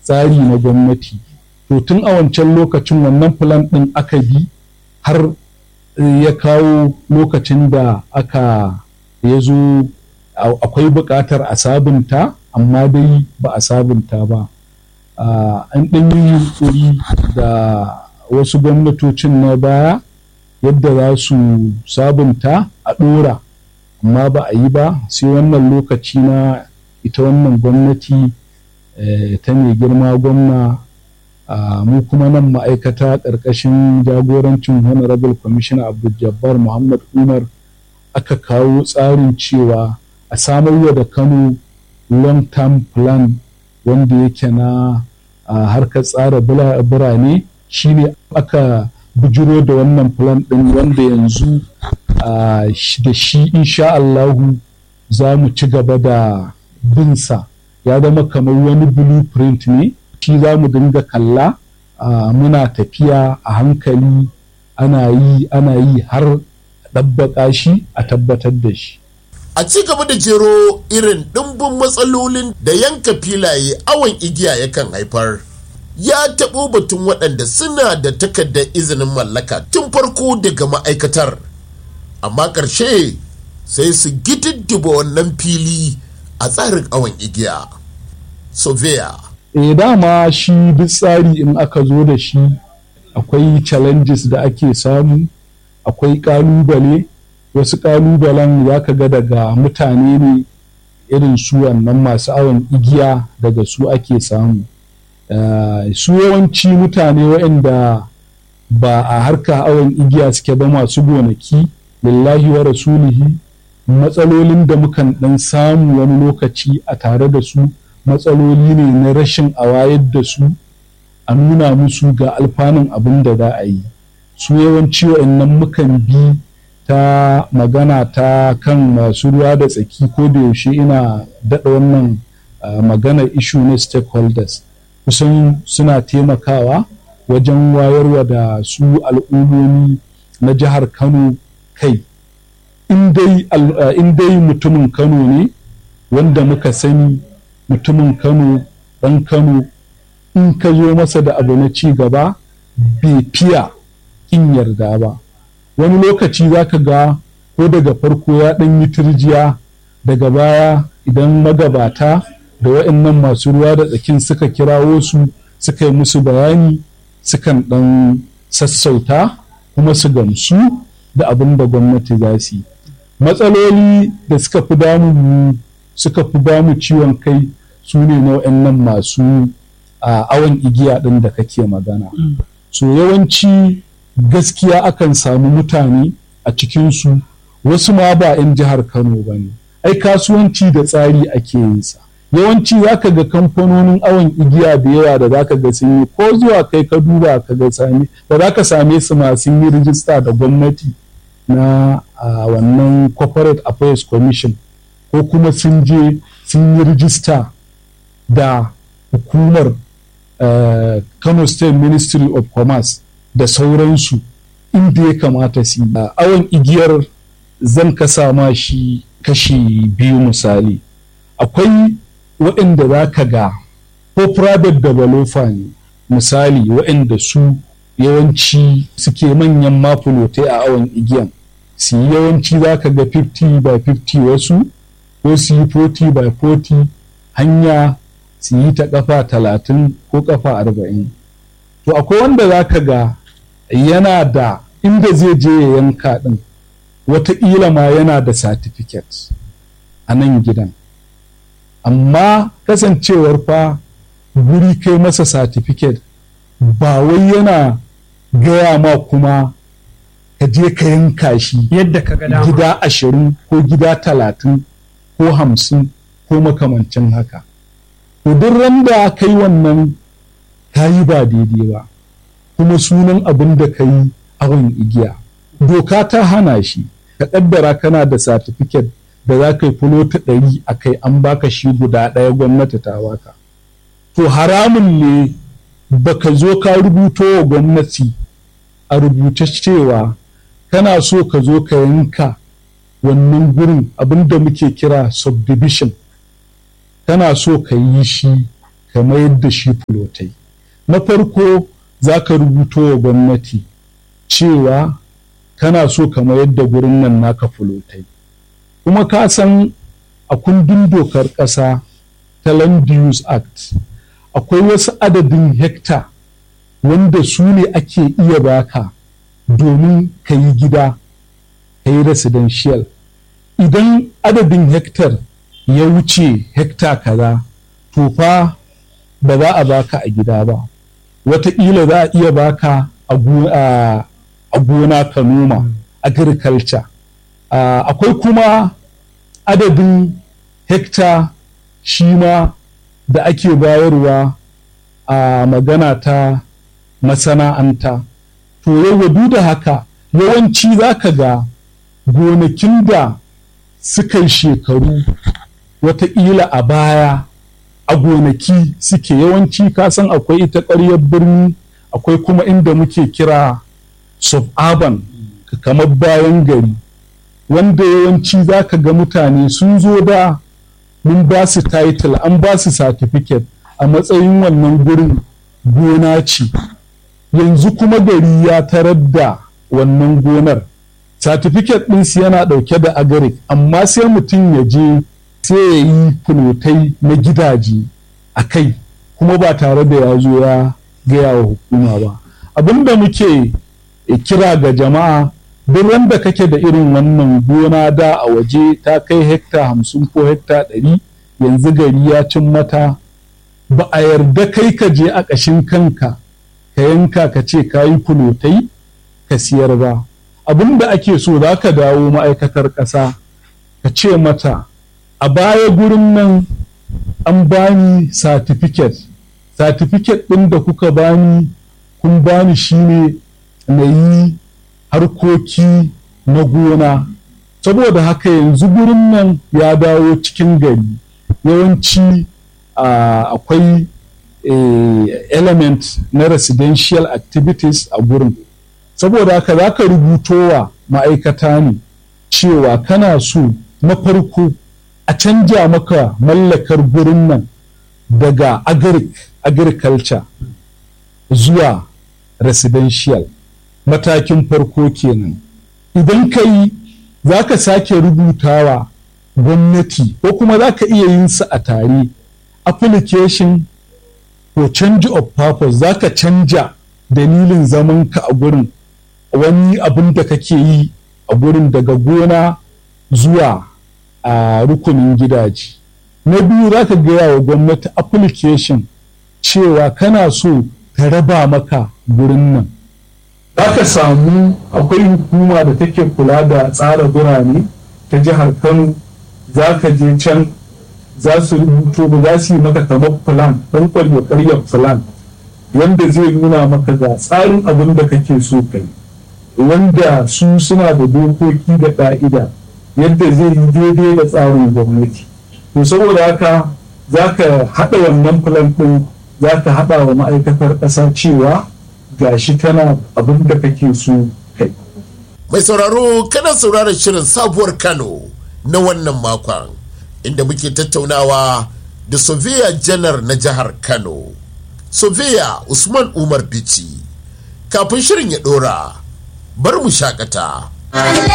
tsari na gwamnati to tun a wancan lokacin wannan plan ɗin aka bi har ya kawo lokacin da aka ya zo akwai buƙatar a sabunta amma dai ba a sabunta ba an ɗan yi yunkuri da wasu gwamnatocin na baya yadda za su sabunta a ɗora amma ba a yi ba sai wannan lokaci na ita wannan gwamnati ta mai girma gwamna mu kuma nan ma'aikata ƙarƙashin jagorancin honorable commissioner abdul jabbar muhammad umar aka kawo tsarin cewa a samarwa da kano long term plan wanda yake na harkar tsara birane shine aka bujiro da wannan plan ɗin wanda yanzu da shi insha Allahu za mu ci gaba da binsa ya zama kamar wani blueprint ne shi za mu dinga kalla muna tafiya a hankali ana yi ana yi har ɗabbaƙa shi a tabbatar da shi a ci gaba da jero irin ɗimbin matsalolin da yanka filaye awon igiya yakan haifar ya taɓo batun waɗanda suna da takardar izinin mallaka tun farko daga ma'aikatar amma ƙarshe sai su gididdiba wannan fili a tsarin awon igiya sovia e dama shi duk tsari in aka zo da shi akwai challenges da ake samu akwai ƙalubale wasu ƙalubalen za ka ga daga mutane ne irin su wannan masu awon igiya daga su ake samu Uh, su yawanci mutane waɗanda ba a harka awon igiya suke ba masu gonaki lillahi wa rasulihi matsalolin da mukan ɗan samu wani lokaci a tare da su matsaloli ne na rashin a wayar da su a nuna musu ga alfanun abin da za a yi su yawanci waɗannan mukan bi ta magana ta kan masu ruwa da tsaki ko da yaushe ina daɗa wannan uh, magana issue na stakeholders kusan suna taimakawa wajen wayarwa da su al'ummomi na jihar kano kai in dai mutumin kano ne wanda muka sani mutumin kano ɗan kano in ka zo masa da abu na ci gaba bai fiya in yarda ba wani lokaci za ka ga ko daga farko ya ɗan yi turjiya daga baya idan magabata da waɗannan masu ruwa da tsakin suka kirawo su suka yi musu bayani sukan ɗan sassauta kuma su gamsu da abin da gwamnati za su yi matsaloli da suka fi damu suka fi damu ciwon kai su ne na waɗannan masu awon igiya ɗin da kake magana so yawanci gaskiya akan samu mutane a cikinsu wasu ma ba 'yan jihar kano ba ne ai kasuwanci da tsari ake yin sa yawanci za ka ga kamfanonin awon igiya da yawa da za ka ga sun yi ko zuwa kai ka duba ka ga sami da za ka same su masu yi rijista da gwamnati na wannan corporate affairs commission ko kuma sun je sun yi rijista da hukumar kano state ministry of commerce da sauransu inda ya kamata su yi awon igiyar zan kasa ma shi kashi biyu misali akwai waɗanda za ka ga ko private developer ne misali waɗanda su yawanci suke manyan mafulotai a awon igiyan su yi yawanci za ka ga 50 by 50 wasu ko su yi 40 by 40 hanya su yi ta kafa 30 ko kafa 40 to akwai wanda za ka ga yana da inda zai je ya yanka ɗin wataƙila ma yana da certificate a nan gidan amma kasancewar fa guri kai masa certificate ba wai yana gaya ma kuma ka je ka yanka shi yadda ka ga dama gida ashirin ko gida talatin ko hamsin ko makamancin haka to duk randa ka yi wannan ka yi ba daidai ba kuma sunan abin da ka yi awon igiya doka ta hana shi ka kaddara kana da certificate da za ka yi fulota ɗari a kai an baka shi guda ɗaya gwamnati ta baka to haramun ne baka zo ka rubuto wa gwamnati a rubuce cewa kana so ka zo ka yanka wannan gurin abinda muke kira subdivision kana so ka yi shi ka mayar da shi fulotai na farko za ka rubuto wa gwamnati cewa kana so ka mayar da gurin nan naka fulotai kuma ka san a kundin dokar ƙasa ta land use act akwai wasu adadin hekta wanda su ne ake iya baka domin ka yi gida ka yi residential idan adadin hektar ya wuce hekta kaza to fa ba za a baka a gida ba wataƙila za a iya baka a gona ka noma agriculture akwai kuma adadin hekta shi ma da ake bayarwa a magana ta masana'anta to yau duk da haka yawanci za ka ga gonakin da suka yi shekaru wataƙila a baya a gonaki suke yawanci kasan akwai ita ƙwaryar birni akwai kuma inda muke kira suburban kamar bayan gari wanda yawanci za ka ga mutane sun zo da mun ba su title an ba su certificate a matsayin wannan gurin gona ce yanzu kuma gari ya tarar da wannan gonar certificate ɗinsu yana ɗauke da agaric amma sai mutum ya je sai ya yi fulotai na gidaje a kai kuma ba tare da ya zo ya gaya wa hukuma ba abin da muke kira ga jama'a duk wanda kake da irin wannan gona da a waje ta kai hekta hamsin ko hekta ɗari yanzu gari ya cin mata ba a yarda kai ka je a ƙashin kanka ka yanka ka ce ka yi fulotai ka siyar ba abin da ake so za ka dawo ma'aikatar ƙasa ka ce mata a baya gurin nan an bani certificate certificate ɗin da kuka bani kun bani shine na yi harkoki na gona saboda haka yanzu gurin nan ya dawo cikin gari yawanci akwai element na residential activities a gurin saboda haka za ka rubutowa ma'aikata ne cewa kana so na farko a canja maka mallakar gurin nan daga agric agriculture zuwa residential matakin farko kenan idan ka yi za ka sake rubutawa gwamnati ko kuma za ka iya yin sa a tare application for change of purpose za ka canja dalilin zamanka a gurin wani abin da kake yi a gurin daga gona zuwa a rukunin gidaje na biyu za ka gaya wa gwamnati application cewa kana so ta raba maka gurin nan za ka samu akwai hukuma da take kula da tsara birane ta jihar kano za ka je can za su rubuto ba za su yi maka kamar plan ɗan kwallo karyar plan wanda zai nuna maka ga tsarin abin da kake so kai wanda su suna da dokoki da ƙa'ida yadda zai yi daidai da tsarin gwamnati to saboda haka za ka haɗa wannan plan ɗin za ka haɗa wa ma'aikatar ƙasa cewa gashi tana abin da kake so kai mai sauraro kana sauraron shirin sabuwar kano na wannan makon inda muke tattaunawa da sofiya janar na jihar kano sofiya usman umar bici kafin shirin ya dora bar mu shakata